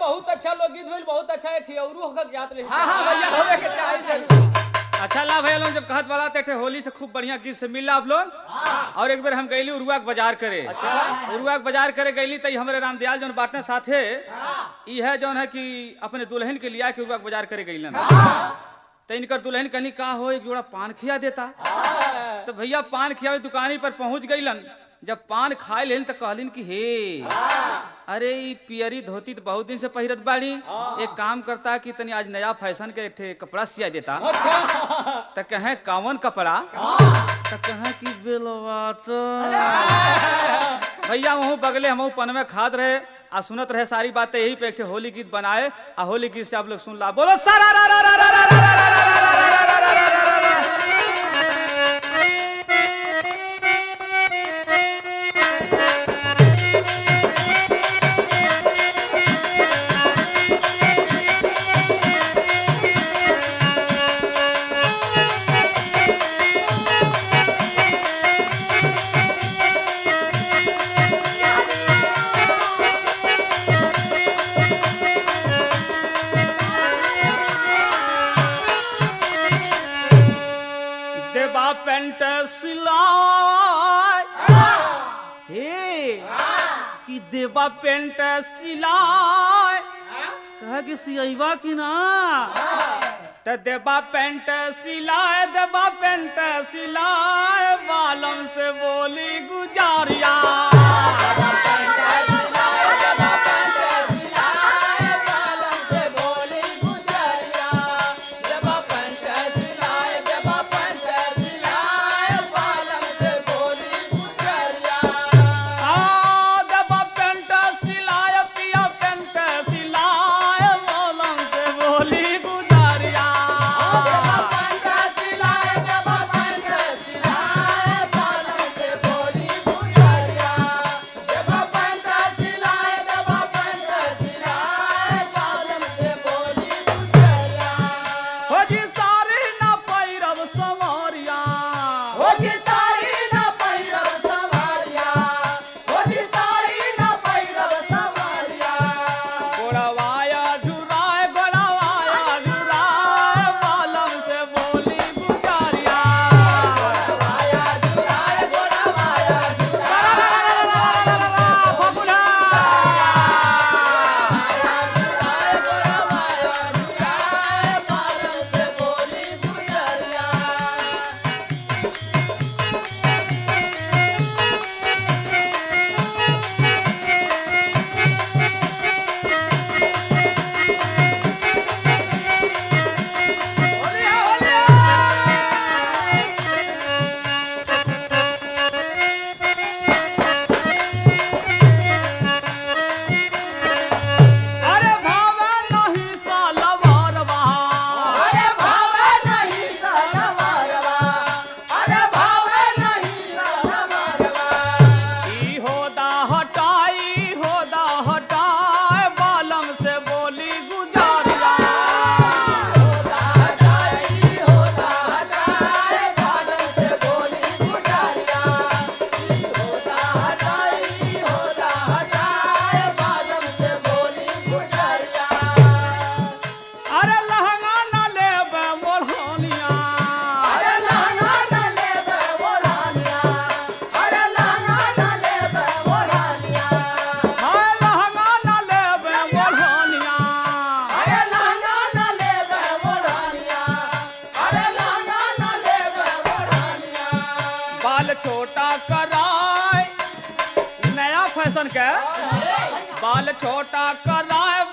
बहुत अच्छा लोकगीत भइल बहुत अच्छा है ठियौरू होकर जात रही हाँ हाँ भैया होवे के चाहिए अच्छा ला भैया लोग जब कहत वाला थे होली से खूब बढ़िया गीत से मिला आप लोग और एक बार हम गईली उरुआ के बाजार करे उरुआ के बाजार करे गईली तो हमारे रामदयाल जौन बाटने साथे ई है जौन है कि अपने दुल्हन के लिया के उरुआ के बाजार करे गईलन तो इनकर दुल्हन कहीं का हो एक जोड़ा पान खिया देता तो भैया पान खियावे दुकानी पर पहुंच गईलन जब पान खाए लेन तो कहलिन कि हे अरे ई पियरी धोती तो बहुत दिन से पहिरत बाड़ी एक काम करता कि तनी आज नया फैशन के एक ठे कपड़ा सिया देता अच्छा तो कहे कावन कपड़ा तो कहे कि बेलवाट भैया वहू बगले हम पन में खाद रहे आ सुनत रहे सारी बातें यही पे एक ठे होली गीत बनाए आ होली गीत से आप लोग सुन ला बोलो सारा रा रा रा रा रा रा रा रा रा रा रा रा रा रा रा रा रा। देवा पेंट सिलाई हे कि देवा पेंट सिलाई कहा कि सियवा की ना त देवा पेंट सिलाए देवा पेंट सिलाए बालम से बोली गुजारिया आ देवा पेंट सिलाए पिया पेंट सिलाए बालम से बोली गुजारिया हो जी सारी ना पैरव संवरिया गोड़वाया झुराए गोड़वाया झुराए बालम से बोली गुजारिया फगुना। अरे भावे नहीं सालवार बहा ई होदा हटाई होदा हटाए बालम से बोली गुजारिया अरे लहंगा न लेबे मोढ़निया हाय लहंगा न लेबे मोढ़निया बाल छोटा कराए नया फैशन के बाल छोटा कराए